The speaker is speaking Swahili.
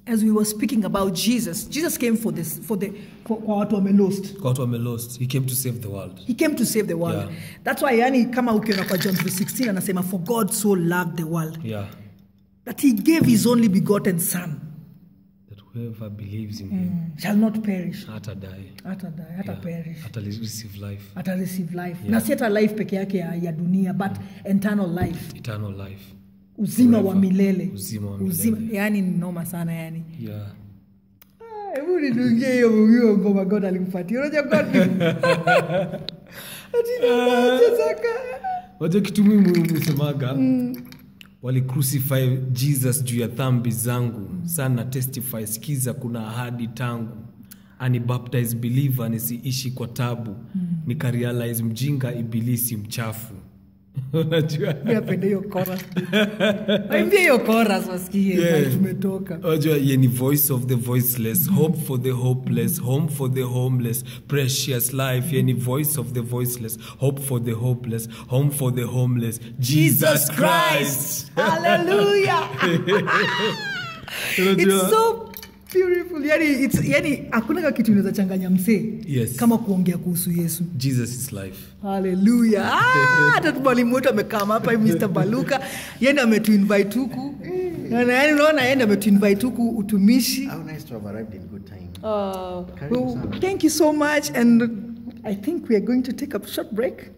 as we were speaking about jesus jesus came for this for the for, kwa watu wame lost kwa watu wame lost he came to save the world he came to save the world Yeah. that's why yani kama ukiona kwa john 316 anasema for god so loved the world yeah that he gave his only begotten son that whoever believes in him shall not perish hata die hata die hata yeah, perish hata receive life ata receive life na si hata life peke yake ya, ya dunia but eternal life eternal life uzima wa Forever. milele Uzima wa uzima milele. yani ni noma sana yani yeah Ah, hebu nidungie hiyo hiyo ngoma god alimpatia unajua god ni- Ati anachezaka. waja kitu mimi usemaga walicrucify jesus juu ya dhambi zangu sana testify sikiza kuna ahadi tangu anibaptize believer nisiishi kwa tabu nikarealize mjinga ibilisi mchafu unajua Mi napenda hiyo chorus. Waimbie hiyo chorus wasikie Yeah. mahali tumetoka Unajua, ye ni voice of the voiceless hope for the hopeless home for the homeless precious life ye ni voice of the voiceless hope for the hopeless home for the homeless jesus christ Hallelujah. Unajua- It's so beautiful. Yani, it's, yani hakuna kitu inaweza changanya msee Yes. kama kuongea kuhusu yesu jesus is life haleluya Ah, hata tu mwalimu wetu amekaa hapa hivi mr baluka yende ametuinvite huku Na- yani unaona yende ametuinvite huku utumishi How nice to have arrived in good time. Uh, Karibu well, sana. thank you so much and i think we are going to take a short break